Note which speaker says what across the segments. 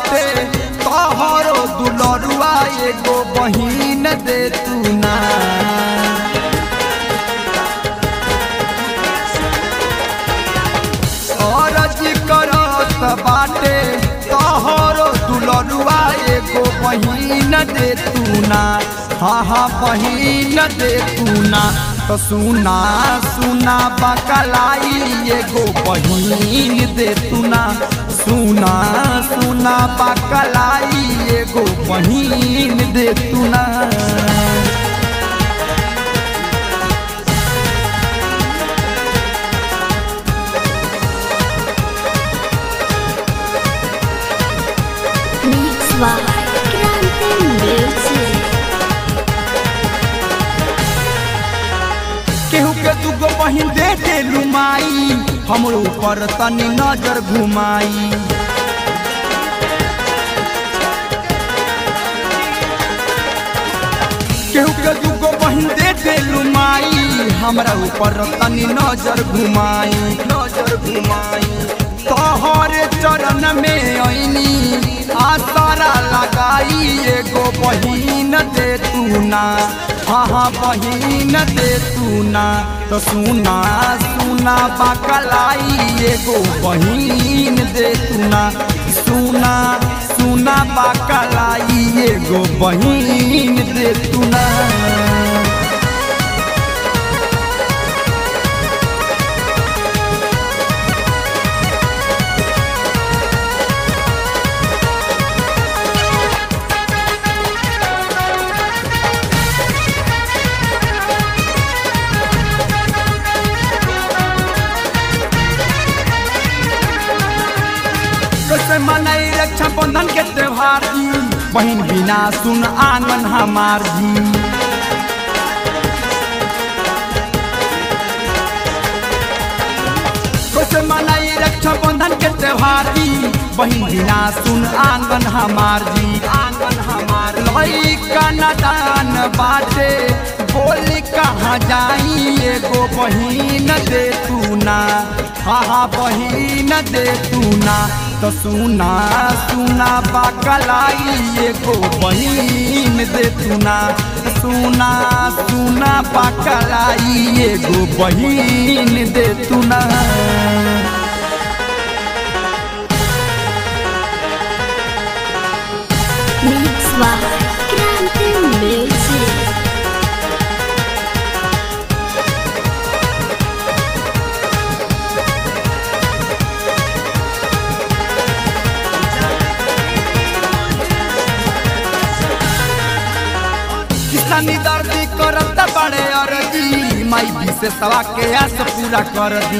Speaker 1: बाटे तोहरो दुलरुआ एगो बहिन दे तू ना अरज करत बाटे तोहरो दुलरुआ एगो बहिन दे तू ना हाँ हाँ बहिन दे तू ना तो सुना सुना बकलाई एगो बहिन दे तू ना सुना सुना बकलाई एगो बहिन दे तू ना
Speaker 2: Mix by Grande Music.
Speaker 1: केहू के दूगो बहिन दे दे लुमाई हमरो ऊपर तनी नजर घुमाई केहू के दूगो बहिन दे दे लुमाई हमरा ऊपर तनी नजर घुमाई नजर घुमाई तोहरे चरण में ऐनी आसरा लगाई एगो बहिन दे तू ना हाँ हाँ बहिन दे तू ना तो सुना सुना बकलाई एगो बहिन दे तू ना सुना सुना बकलाई एगो बहिन दे तू ना कैसे मनाई रक्षा बंधन के त्योहार जी बहन बिना सुन आंगन हमार जी कैसे मनाई रक्षा बंधन के त्योहार जी बहन बिना सुन आंगन हमार जी आंगन हमार लइका नदान बाटे बोली कहाँ जाई एगो बहिन दे तू ना हाँ हाँ बहिन दे तू ना तो सुना सुना बकलाई एगो बहिन दे तू ना सुना सुना बकलाई एगो बहिन दे तू ना
Speaker 2: Mix by Grande Music.
Speaker 1: किसानी दर्दी करत बड़े अरजी माई विशेषवा के आस पूरा कर दी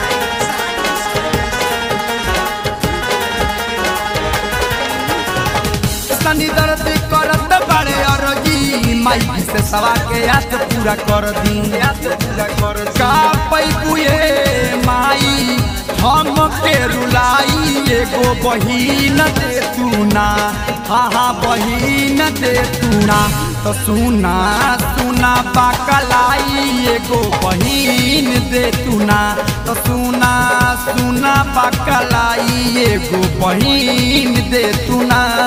Speaker 1: किसानी दर्दी करत बड़े अरजी माई विशेषवा के आस पूरा कर दी आस पूरा कर का पैपुए माई हम के रुलाई एगो बहिन दे तू ना हाँ हाँ बहिन दे तू ना तो सुना सुना बकलाई एगो बहिन दे तू ना तो सुना सुना बकलाई एगो बहिन दे तू ना